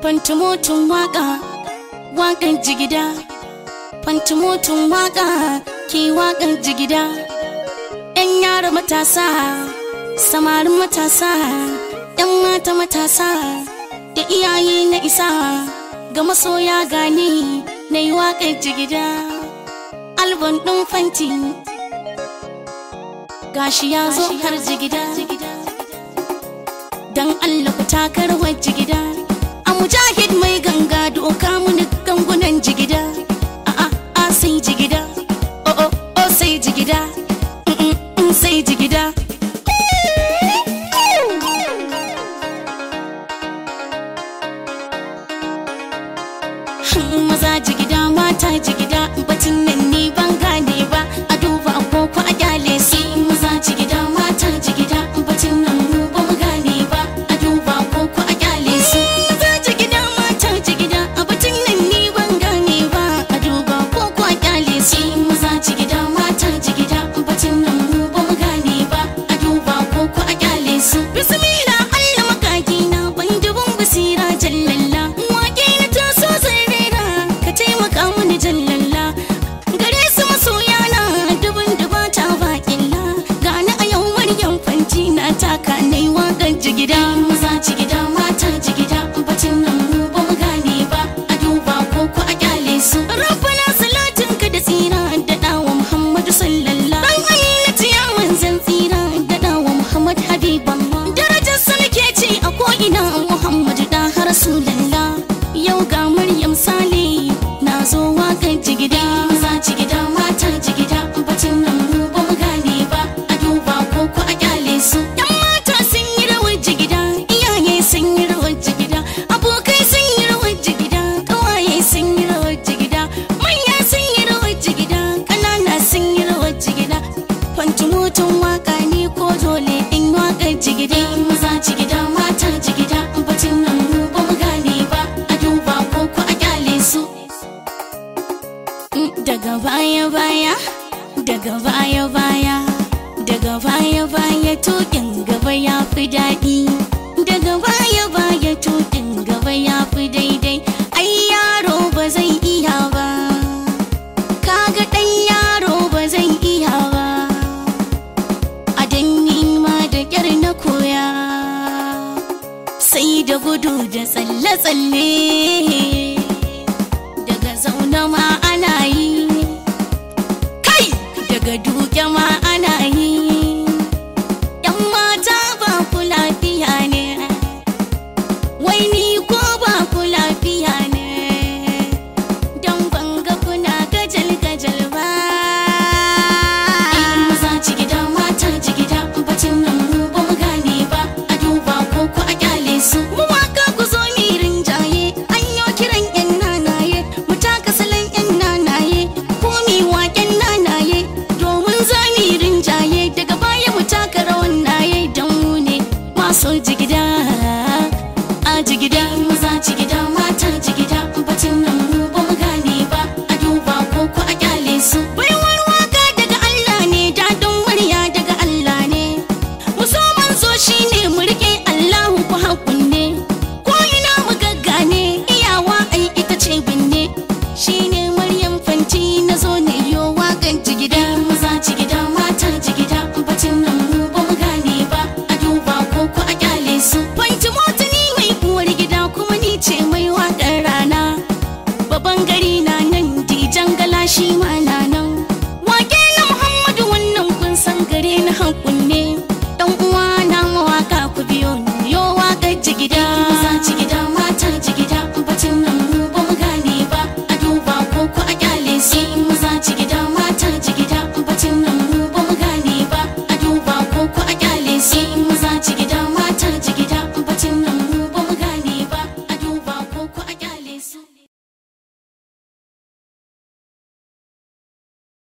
fantumotun waka wakan jigida fantumotun waka ke wakan jigida yan yara matasa samarin matasa yan mata matasa da iyaye na isa ga masoya gane na yi waƙar jigida albon ɗin fanti gashi ya zo har jigida don allah ku takarwar jigida a mujahid mai ganga doka muni gangunan jigida a a a sai jigida o o o sai jigida mm, mm, mm, sai jigida maza jigida mata jigida batun nan ni ban gane ba a duba agogo a kyale su maza jigida mata jigida batun nan mu ba mu gane ba a duba agogo a kyale su maza jigida mata jigida a batun nan ni ban gane ba a duba agogo a kyale su maza jigida mata jigida batun nan mu ba mu gane ba a duba agogo a kyale su bismillah Allah makaki na ban dubun basira jallalla wake na taso zai rera ka taimaka mini jallalla gare su masoya na dubun dubata baƙilla gani a yau maryam fanti na taka na yi waƙar jigida maza jigida mata jigida bacin nan mu ba mu gane ba a duba ko ku a kyale su rabbana salatin ka da tsira da dawa muhammadu sallallahu dan ayyati ya manzan tsira da dawa muhammad habiballah darajar sa nake ci a ko ina muhammadu da har rasulullah yau ga maryam sale na zo waƙar jigida maza jigida mata jigida bacin nan mu ba mu gane ba a duba ko ku a kyale su yan mata sun yi rawar jigida iyaye sun yi rawar jigida abokai sun yi rawar jigida kawaye sun yi rawar jigida manya sun yi rawar jigida ƙanana sun yi rawar jigida kwanci motan waka ne ko dole in waƙar jigida maza jigida mata jigida bacin nan mu ba mu gane ba a duba ko ku a kyale su daga baya baya daga baya baya daga baya baya tukin gaba ya fi daɗi daga baya baya tukin gaba ya fi daidai ai yaro ba zai iya ba kaga ɗan yaro ba zai iya ba a danni ma da ƙyar na koya sai da gudu da tsalle-tsalle daga zaune ma ana yi kai daga duke ma ana yi yan mata ba ku lafiya ne wai ni ko ba ku lafiya ne don banga kuna gajal-gajal ba maza jigida mata jigida bacin nan mu ba mu gane ba a duba ko ku a kyale su mu waka ku zo mi rinjaye an yo kiran yan nanaye mu taka salon yan nanaye ko mi waken nanaye domin za mi rinjaye daga baya mu taka rawan naye don mu ne masu jigida